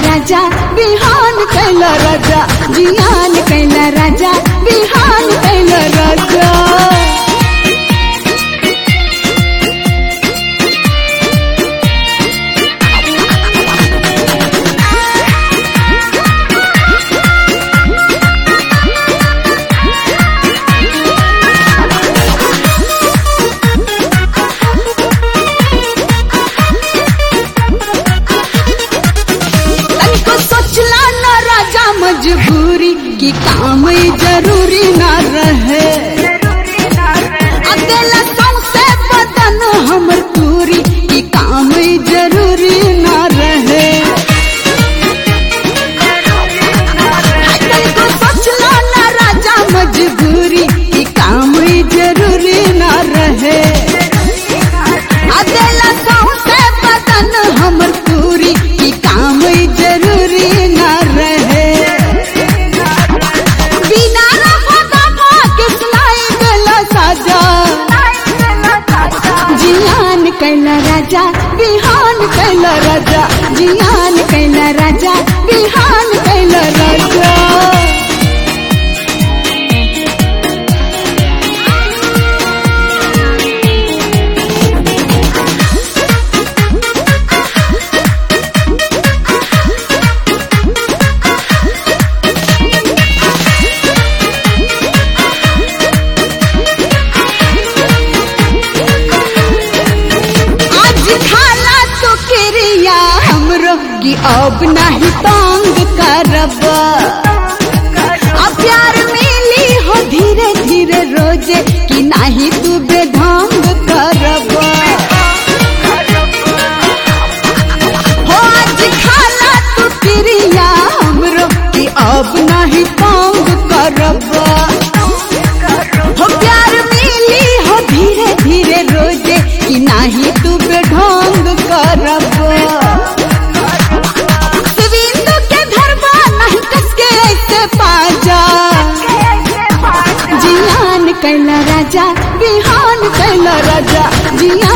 राजा बिहान कैला राजा जियान कैला राजा बिहान कैला राजा तनिको सोचला न राजा मजबूरी कि काम ई जरूरी न रहे अकेला सौंसे बदन हमर पूरी कि काम ई जरूरी न रहे तनिको सोचला न राजा मजबूरी कि काम ई जरूरी न रहे अकेला सौंसे बदन हमर पूरी कि काम ई जरूरी न रहे बिना रफा दफा के सुनाई देला साजा जियान कैला राजा बिहान कैला राजा जियान कैला राजा बिहान कैला राजा आज खाला तो क्रिया हमरो की अब नहीं तंग करब अब प्यार मिली हो धीरे धीरे रोजे कि नहीं तू बेढंग करब हो आज खाला तो क्रिया हमरो की अब नहीं तंग करब हो प्यार मिली हो धीरे धीरे रोजे कि नाही तू बेढंग करब शिविंदु के धरबा नहीं कसके ऐसे पाजा जियान कैला राजा बिहान कैला राजा जियान